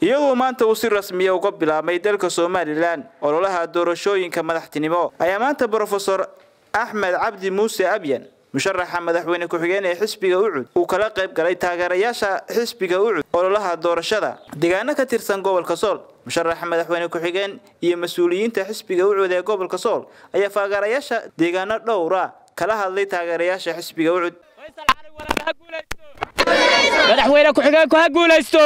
iyadoo maanta uu si rasmiya uga bilaabmay dalka somalilan ololaha doorashooyinka madaxtinimo ayaa maanta brofesor axmed cabdi muuse abyan musharaxa madaxweyne ku-xigeen ee xisbiga ucud uu kala qayb galay taageerayaasha xisbiga ucud ololaha doorashada deegaano ka tirsan gobolka sool musharaxa madaxweyne ku-xigeen iyo mas-uuliyiinta xisbiga ucud ee gobolka sool ayaa taageerayaasha deegaano dhowra kala hadlay taageerayaasha xisbiga ucud madaxweyne ku-xigeenku ha guulaysto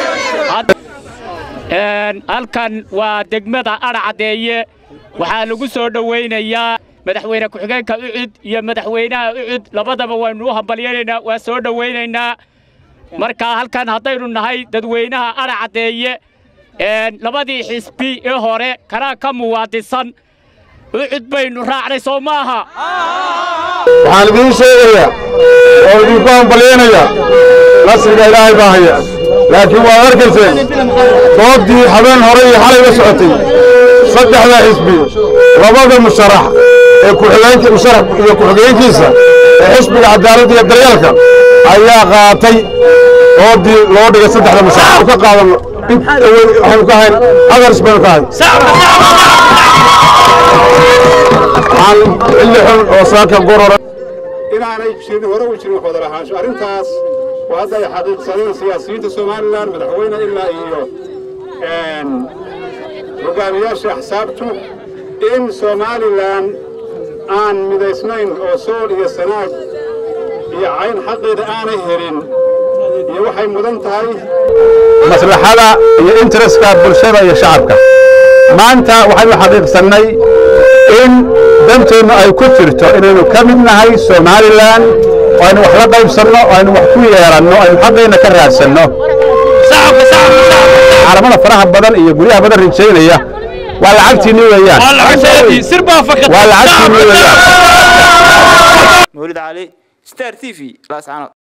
halkan waa degmada adhacadeeye waxaa lagu soo dhowaynayaa madaxweyne ku-xigeenka ucud iyo madaxweynaha ucud labadaba waynu u hambalyaynaynaa waa soo dhowaynaynaa markaa halkan haddaynu nahay dadweynaha adhacadeeye labadii xisbi ee hore kanaa ka muwaadisan ucud baynu raacnay soo maaha waxaan idiin sheegayaa oo idinku hambalyaynaya nasriga ilaahay baa haya laakiin waad arkayseen doodii habeen hore iyo xalay la socotay saddexda xisbi labada musharax ee kuxigeenka musharax iyo ku-xigeenkiisa ee xisbiga cadaaladda iyo daryeelka ayaa qaatay doodii loo dhigay saddexda musharax ka qaadanno waxaynu ka hayn adars baynu ka hayn waxaan xilli xun oo saaka gorora inaanay jirin hore u jirin wada lahaansho arrintaas oo hadda ay xaqiiqsadeen siyaasiyiinta somalilan madaxweyne ilaa iyo hogaamiyaasha axsaabtu in somalilan aan midaysnayn oo sool iyo sanaag iyo cayn xaqeeda aanay helin iyo waxay mudan tahay maslaxada iyo interestka bulshada iyo shacabka maanta waxaynu xaqiiqsannay in danteennu ay ku jirto inaynu ka mid nahay somalilan oo aynu wax la qaybsanno oo aynu wax ku yeelanno aynu xaqeenna ka raadsanno caalamada faraha badan iyo guryaha badan rijaynaya waa lacagtiinni weeyaan waa lacagtiinni weeyaan mawlid cali star t v laascanood